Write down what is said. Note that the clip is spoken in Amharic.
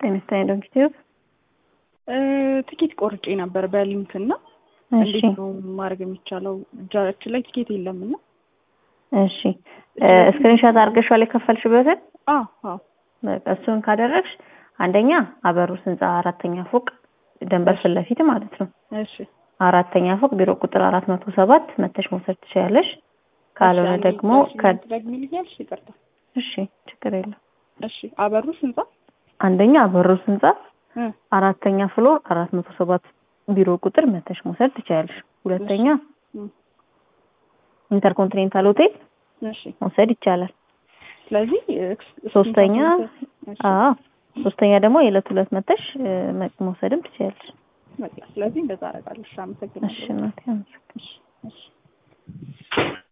ጤና ዶክተር ትኬት ቆርጬ ነበር በሊንክ እና እንዴት ነው ማድረግ የሚቻለው? እጃችን ላይ ትኬት የለም እና እሺ ስክሪንሾት አድርገሻል የከፈልሽበትን? አዎ አዎ። በቃ እሱን ካደረግሽ አንደኛ አበሩስ ህንፃ አራተኛ ፎቅ ደንበር ፊት ለፊት ማለት ነው። እሺ አራተኛ ፎቅ ቢሮ ቁጥር አራት መቶ ሰባት መተሽ መውሰድ ትችያለሽ። ካልሆነ ደግሞ ደግሚልኛል። እሺ ይቅርታ። እሺ ችግር የለም። እሺ አበሩስ ህንፃ አንደኛ አበሩስ ህንፃ አራተኛ ፍሎር አራት መቶ ሰባት ቢሮ ቁጥር መተሽ መውሰድ ትችያለሽ። ሁለተኛ ኢንተርኮንቲኔንታል ሆቴል እሺ መውሰድ ይቻላል። ስለዚህ ሶስተኛ አዎ ሶስተኛ ደግሞ የዕለት ሁለት መተሽ መውሰድም ትችያለሽ። በቃ ስለዚህ እንደዛ አደርጋለሁ። እሺ አመሰግናለሁ። እሺ እናቴ አመሰግናለሁ። እሺ እሺ